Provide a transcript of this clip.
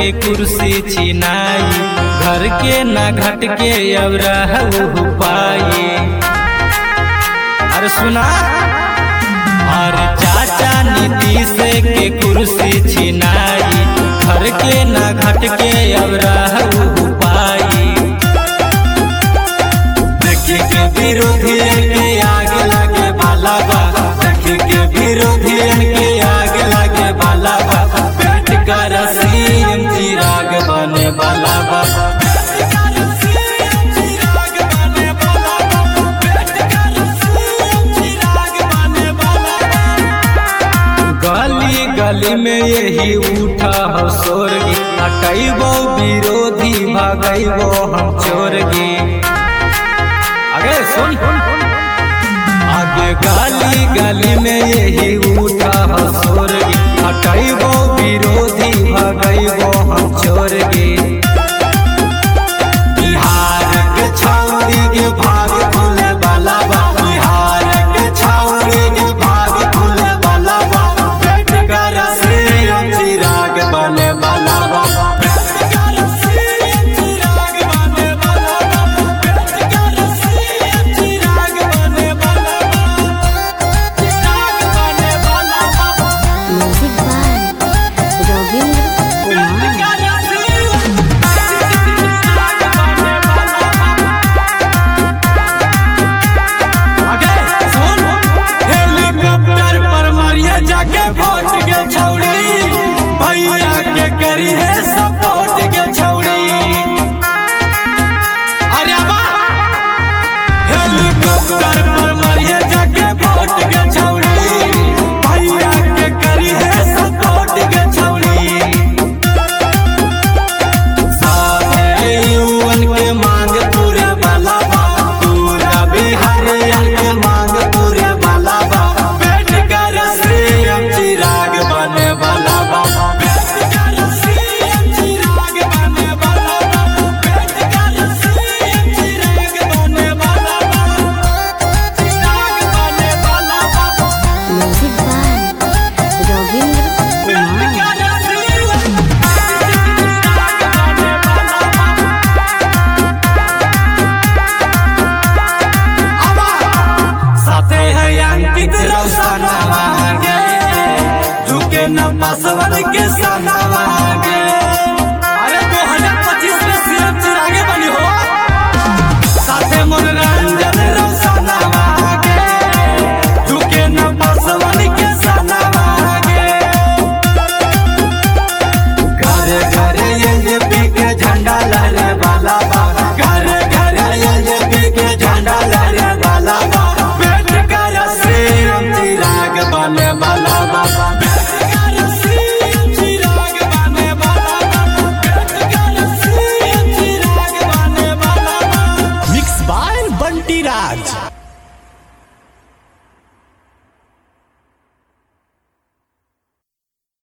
के कुर्सी छिनाई घर के ना घट के अब रहू पाई अरे सुना और चाचा नीतीश के कुर्सी छिनाई घर के ना घट के अब रहू पाई देखे के विरोधी के आगे लगे बाला बा देखे के विरोधी के आगे लगे बाला बा बैठ कर सीएम चिराग बने वाला बा गली गली में यही उठा हो सोरगी हटैबो विरोधी भगैबो हम चोरगी अगे सुन आगे गली गली में यही उठा हो सोरगी हटैबो विरोधी भगैबो हम चोरगी